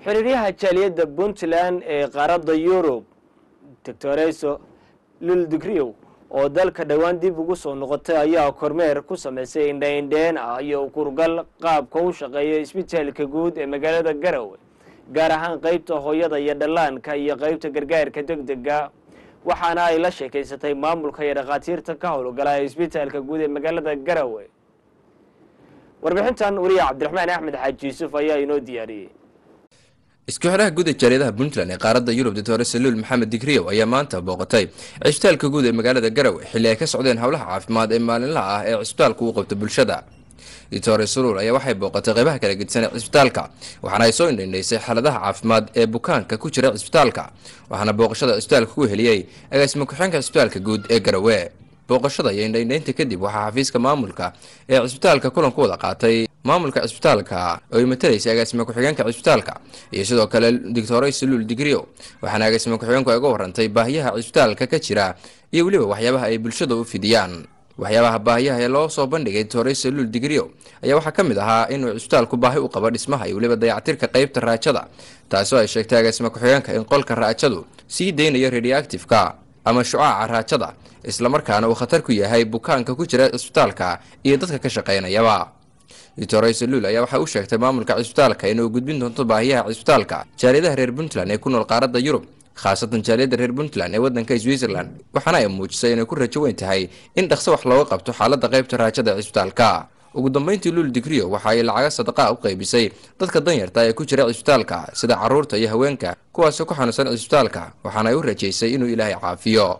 xiriiryaha jaaliyadda puntland ee qaaradda yurub doctoreso luldigriyow oo dalka dhowaan dib ugu soo noqotay ayaa kormeer ku samaysay indhaindheen ah iyo kurgal qaabka u shaqeeya isbitaalka guud ee magaalada garowe gaar ahaan qeybta hooyada iyo dhallaanka iyo qeybta gargaarka degdega waxaana ay la sheekaysatay maamulka iyo dhakhaatiirta ka howlgala ee isbitaalka guud ee magaalada garowe warbixintan wariya cabdiraxmaan axmed xaaji yuusuf ayaa inoo diyaariyey isku xidhaha guud ee jaaliyadaha puntland ee qaaradda yurub doctor saluul maxamed digriyow ayaa maanta booqatay cisbitaalka guud ee magaalada garowe xilli ay ka socdeen howlaha caafimaad ee maalinlaha ah ee cisbitaalku u qabto bulshada doctor saluul ayaa waxay booqatay qeybaha kala gedisan ee cisbitaalka waxaana ay soo indhaindhaysay xaaladaha caafimaad ee bukaanka ku jira cisbitaalka waxaana booqashada cisbitaalka ku heliyey agaasimo ku-xeenka cisbitaalka guud ee garowe booqashada iyo indhaindhaynta kadib waxaa xafiiska maamulka ee cisbitaalka kulan ku wada qaatay maamulka cisbitaalka oo ay matalaysay agaasimo ku-xigeenka cisbitaalka iyo sidoo kale doctore saluul digriyo waxaana agaasimo ku-xigeenku ay uga warantay baahiyaha cisbitaalka ka jira iyo weliba waxyaabaha ay bulshada u fidiyaan waxyaabaha baahiyaha ee loo soo bandhigay doctore saluul digriyo ayaa waxaa ka mid ahaa inuu cisbitaalku baahi u qabo dhismaha iyo weliba dayactirka qeybta raajada taasoo ay sheegtay agaasimo ku-xigeenka in qolka raajadu sii deynayo radioactifeka ama shucaaca raajada islamarkaana uu khatar ku yahay bukaanka ku jira cisbitaalka iyo dadka ka shaqaynayaba doctor saluul ayaa waxay u sheegtay maamulka cisbitaalka inuu gudbin doonto baahiyaha cisbitaalka jaaliyadaha reer puntland ee ku nool qaaradda yurub khaasatan jaaliyadda reer puntland ee waddanka switzerland waxaana ay muujisay inay ku rajo weyn tahay in dhaqso wax looga qabto xaaladda qaybta raajada ee cisbitaalka ugu dambeyntii luul digriyo waxa ay lacaga sadaqaa u qaybisay dadka danyarta ee ku jira cisbitaalka sida carruurta iyo haweenka kuwaasoo ku xanuunsan cisbitaalka waxaana ay u rajaysay inuu ilaahay caafiyo